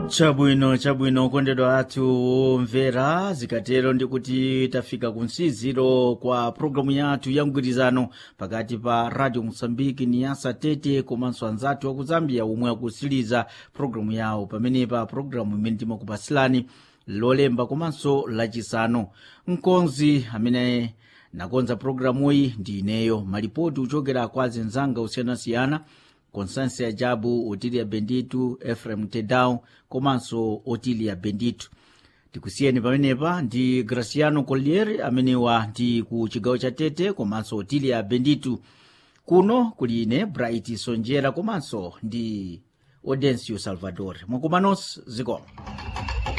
chabwino chabwino kondedwa athu mvera zikatero ndikuti tafika kunsiziro kwa programu yathu ya mgwirizano pakati pa radio mosambiki ni yasa tete komanso anzathu aku zambia omwe akusiliza programu yawo pamenepa programu imene timakupasilani lolemba komanso lachisanu mkonzi amene nakonza programuyi ndi ineyo malipoti uchokera kwa zenzanga osiyanasiyana constância jabu otilia benditu efrem tedau komanso otilia benditu tikusiyeni pamenepa ndi graciano collier amenewa ndi ku chigawo cha tete komanso otilia benditu kuno kuli ine bright sonjera komanso ndi audencio salvador mwakumanos zikomo